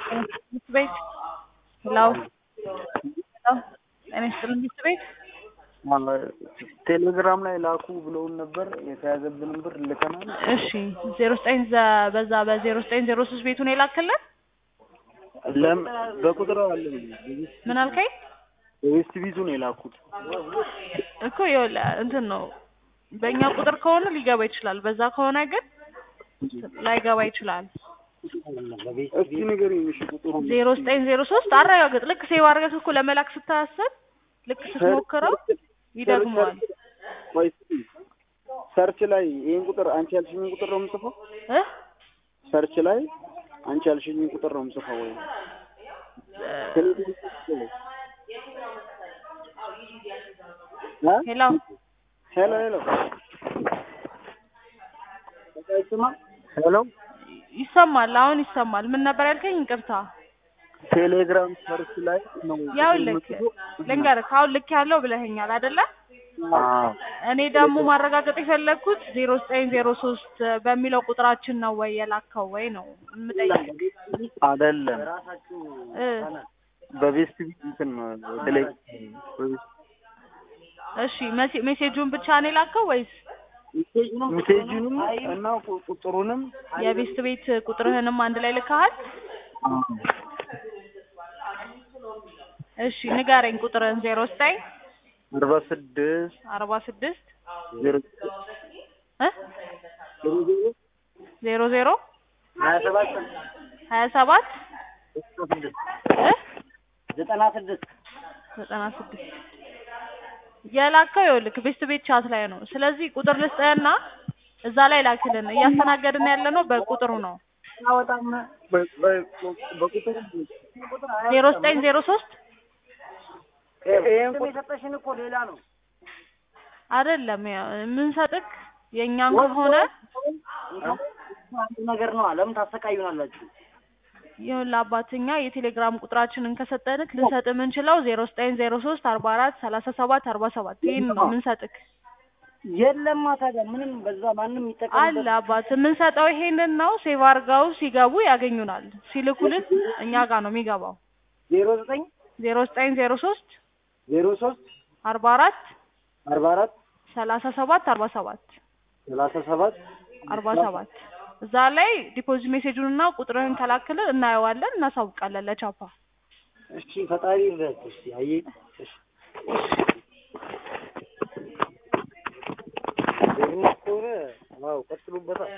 ትምህርት ቤት ሄሎ ሄሎ ጤና ይስጥልኝ ትምህርት ቤት ቴሌግራም ላይ ላኩ ብለውን ነበር። የተያዘብንን ብር ልከናል። እሺ ዜሮ ዘጠኝ በዛ በዜሮ ዘጠኝ ዜሮ ሶስት ቤቱን የላክልን ለም በቁጥር አለ ምን አልከኝ? በዌስት ቢዙን የላኩት እኮ ይኸውልህ እንትን ነው በእኛ ቁጥር ከሆነ ሊገባ ይችላል። በዛ ከሆነ ግን ላይገባ ይችላል። እስኪ ንገሪኝ እሺ ቁጥሩ ዜሮ ዘጠኝ ዜሮ ሶስት አረጋግጥ። ልክ ሴቭ አድርገህ እኮ ለመላክ ስታስብ ልክ ስትሞክረው ይደግመዋል ቆይ እስኪ ሰርች ላይ ይሄን ቁጥር አንቺ ያልሽኝን ቁጥር ነው የምጽፈው? እ ሰርች ላይ አንቺ ያልሽኝን ቁጥር ነው የምጽፈው ወይ? እ ሄሎ ሄሎ ሄሎ አይሰማም? ሄሎ ይሰማል። አሁን ይሰማል። ምን ነበር ያልከኝ? ይቅርታ። ቴሌግራም ሰርች ላይ ነው ያው ልክ ልንገርህ፣ አሁን ልክ ያለው ብለኸኛል አይደለ? አዎ እኔ ደግሞ ማረጋገጥ የፈለግኩት ዜሮ ዘጠኝ ዜሮ ሶስት በሚለው ቁጥራችን ነው ወይ የላከው ወይ ነው የምጠይቅ አይደለም እ በቤስት ቢት እንትን ነው ቴሌ እሺ መሴ- ሜሴጁን ብቻ ነው የላከው ወይስ ሜሴጅንም እና ቁ- ቁጥሩንም የቤስት ቤት ቁጥርህንም አንድ ላይ ልከሃል? እሺ ንገረኝ ቁጥርህን። ዜሮ ዘጠኝ አርባ ስድስት አርባ ስድስት ዜሮ እ ዜሮ ዜሮ ሀያ ሰባት ሀያ ሰባት እ ዘጠና ስድስት ዘጠና ስድስት የላከው ይኸውልህ ቤስት ቤት ቻት ላይ ነው። ስለዚህ ቁጥር ልስጥህና እዛ ላይ ላክልን። እያስተናገድን ያለ ነው በቁጥሩ ነው። በቁጥሩ ዜሮ ዘጠኝ ዜሮ ሶስት ይሄን ቁጥር የሰጠሽን እኮ ሌላ ነው። አይደለም ያው የምንሰጥክ የእኛን ከሆነ አንድ ነገር ነው። ለምን ታሰቃዩናላችሁ? ይኸውልህ አባትኛ የቴሌግራም ቁጥራችንን ከሰጠንክ ልንሰጥ የምንችለው ዜሮ ዘጠኝ ዜሮ ሶስት አርባ አራት ሰላሳ ሰባት አርባ ሰባት ይህን ነው የምንሰጥክ። የለማ ታዲያ ምንም በዛ ማንም አለ አባት የምንሰጠው ይሄንን ነው። ሴቭ አድርገው ሲገቡ ያገኙናል። ሲልኩልን እኛ ጋር ነው የሚገባው። ዜሮ ዘጠኝ ዜሮ ዘጠኝ ዜሮ ሶስት ዜሮ ሶስት አርባ አራት አርባ አራት ሰላሳ ሰባት አርባ ሰባት ሰላሳ ሰባት አርባ ሰባት እዛ ላይ ዲፖዚት ሜሴጁን እና ቁጥርህን ከላክልን እናየዋለን፣ እናሳውቃለን ለቻፓ። እሺ ፈጣሪ ይርዳት። እሺ አየህ እሺ ከሆነ አዎ ቀጥሉበታል።